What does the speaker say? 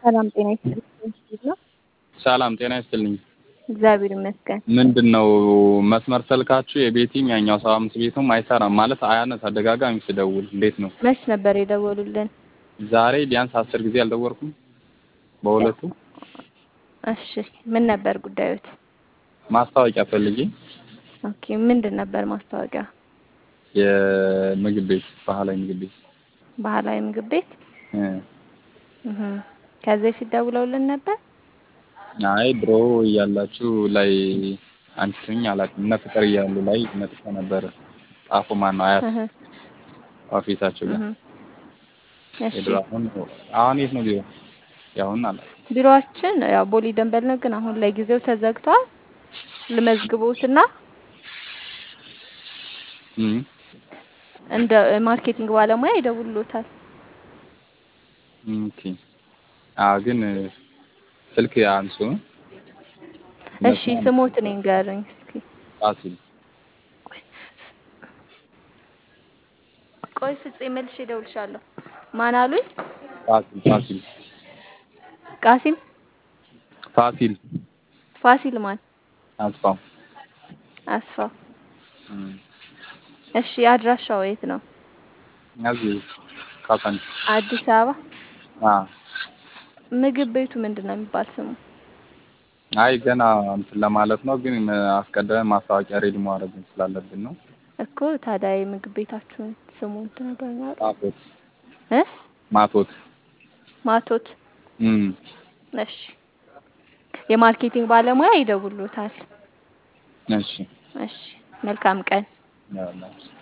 ሰላም ጤና ይስጥልኝ። እንዴት ነው? ሰላም ጤና ይስጥልኝ። እግዚአብሔር ይመስገን። ምንድን ነው መስመር ስልካችሁ የቤቲም ያኛው ሰባ አምስት ቤቱም አይሰራም ማለት አያነሳ ደጋጋሚ ስደውል እንዴት ነው? መች ነበር የደወሉልን? ዛሬ ቢያንስ አስር ጊዜ አልደወልኩም በሁለቱ እሺ ምን ነበር ጉዳዮት? ማስታወቂያ ፈልጌ ኦኬ ምንድን ነበር ማስታወቂያ? የምግብ ቤት ባህላዊ ምግብ ቤት ባህላዊ ምግብ ቤት እ እህ ከዚህ በፊት ደውለውልን ነበር? አይ ድሮ እያላችሁ ላይ አንቺ ስኝ አላውቅም እነ ፍቅር እያሉ ላይ መጥቶ ነበር ጣፎ ማነው አያት እህ ኦፊሳቸው ጋር እህ እሺ የድሮ አሁን አሁን የት ነው ቢሮ ያሁን አላውቅም ቢሮአችን ያው ቦሌ ደንበል ነው፣ ግን አሁን ለጊዜው ተዘግቷል። ልመዝግቦትና እም እንደ ማርኬቲንግ ባለሙያ ይደውሉታል። ኦኬ አዎ ግን ስልክ አንሱ እሺ ስሞትን ይንገሩኝ እስኪ። ፋሲል ቆይ ፍፄ መልሼ እደውልልሻለሁ። ማን አሉኝ? ፋሲል ፋሲል ቃሲም ፋሲል ፋሲል ማን? አስፋው አስፋው። እም እሺ አድራሻው የት ነው? እዚህ ካሳንቺ አዲስ አበባ። አ ምግብ ቤቱ ምንድን ነው የሚባል ስሙ? አይ ገና እንትን ለማለት ነው፣ ግን አስቀድመን ማስታወቂያ ሬዲ ማድረግ ስላለብን ነው። እኮ ታዲያ የምግብ ቤታችሁን ስሙን ትነግረኛለህ? ማቶት እ ማቶት ማቶት። እም እሺ የማርኬቲንግ ባለሙያ ይደውሉታል። እሺ እሺ መልካም ቀን። ያው